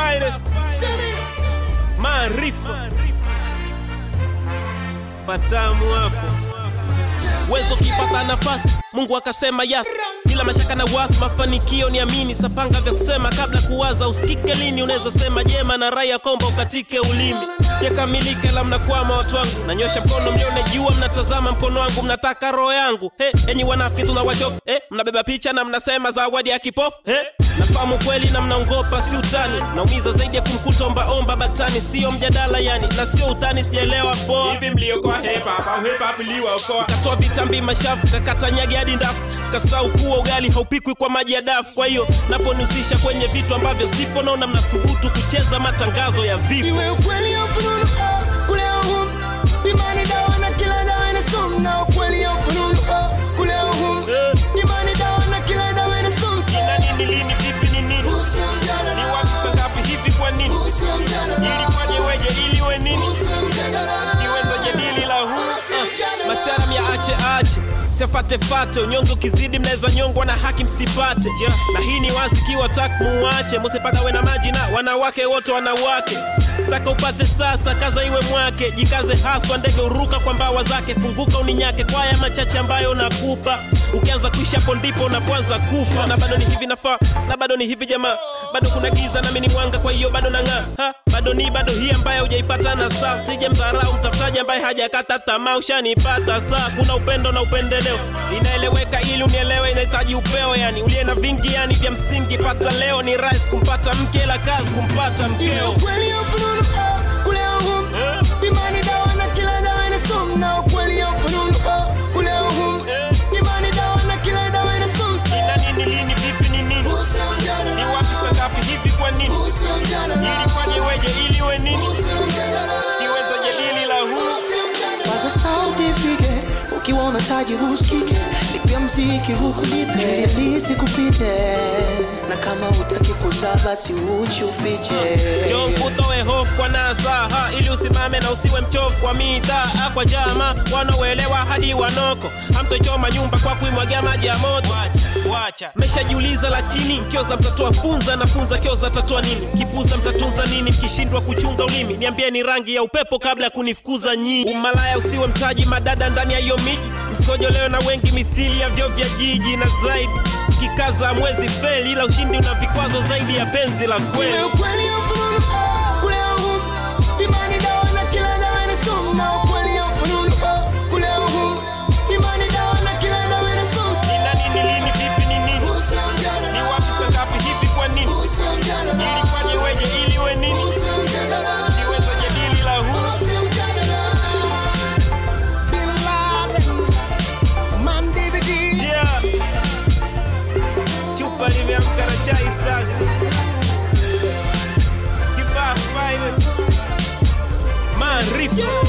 finest maarifa matamu hapo uwezo ukipata nafasi mungu akasema yas bila mashaka na wasi mafanikio ni amini sapanga vya kusema kabla kuwaza usikike lini unaweza sema jema na raya komba ukatike ulimi sijakamilika la mnakwama watu wangu nanyosha mkono mlione jua mnatazama mkono wangu mnataka roho yangu hey, enyi wanafiki tunawachoka hey, mnabeba picha na mnasema zawadi ya kipofu hey, nafahamu kweli na mnaongopa si utani naumiza zaidi ya kumkuta ombaomba batani sio mjadala yani na sio utani sijaelewa poa hivi mliokoa hip hop au hip hop iliwaokoa katoa vitambi mashafu kakata nyagi hadi ndafu kasau kuwa ugali haupikwi kwa maji ya dafu kwa hiyo naponihusisha kwenye vitu ambavyo sipo naona mnathubutu kucheza matangazo ya vifo iwe ukweli au fununu oh, kule au hum imani dawa na kila dawa ina sumu na ukweli au fununu oh, kule au hum Eh. imani dawa na kila dawa ina sumu ina nini lini vipi ni nini Usio ni mjadala, watu ngapi hivi kwa nini usio mjadala, ilifanye weje ili we nini usio mjadala. iwezo jadili la huu uh, masaram ya ache ache siafatefate unyonge ukizidi mnaweza nyongwa na haki msipate yeah. na hii ni wazi kiwa tak muwache musipagawe na maji na wanawake wote wanawake saka upate sasa kaza iwe mwake jikaze haswa ndege uruka kwa mbawa zake funguka uninyake kwa haya machache ambayo nakupa ukianza kuisha hapo ndipo unapoanza kufa na bado ni hivi nafaa na bado ni hivi jamaa bado kuna giza nami ni mwanga kwa hiyo bado nang'aa Ha, bado ni bado hii ambaye hujaipata na saa usije mdharau mtafutaji ambaye hajakata tamaa ushanipata saa kuna upendo na upendeleo inaeleweka ili unielewe inahitaji upeo yani uliye na vingi yani vya msingi pata leo ni rais kumpata mke la kazi kumpata Iwe mkeo ukweli au fununu oh, kule au hum imani dawa na kila dawa ina sumu na ukweli au fununu oh, kule au hum imani dawa na kila dawa ina sumu ina nini lini vipi ni nini Usio ni mjadala, wapi kwa ngapi hivi kwa nini usio mjadala, ilifanye weje ili we nini usio mjadala, iwezo jadili la huu usio mjadala. Paza sauti ifike, ukiwa unataji husikike, lipia mziki huku nipe lisi kupite, na kama utaki kuzaa basi uchi ufiche. Njoo mkutoe hofu kwa nasaha ili usimame na usiwe mchofu kwa mitaa kwa jama wanaoelewa hadi wanoko hamtochoma nyumba kwa kuimwagia maji ya moto wacha meshajiuliza lakini kioza mtatoa funza na funza kioza tatoa nini kipuza mtatunza nini mkishindwa kuchunga ulimi niambie ni rangi ya upepo kabla ya kunifukuza nyinyi umalaya usiwe mtaji madada ndani ya hiyo miji msikojolewe na wengi mithili ya vyo vya jiji na zaidi kikaza mwezi feli ila ushindi una vikwazo zaidi ya penzi la kweli Iwe ukweli au fununu oh, kule au hum imani dawa na kila dawa ina sumu na ukweli au fununu oh, kule au hum imani dawa na kila dawa ina sumu Ina nini lini vipi ni nini Usio ni mjadala, wapi kwa ngapi hivi kwa nini usio mjadala, ilifanye weje ili we nini usio mjadala, iwezo jadili la huu usio mjadala. Bin Laden, Man DVD. yeah. chupa limeamka na chai sasa kibaa finest maarifa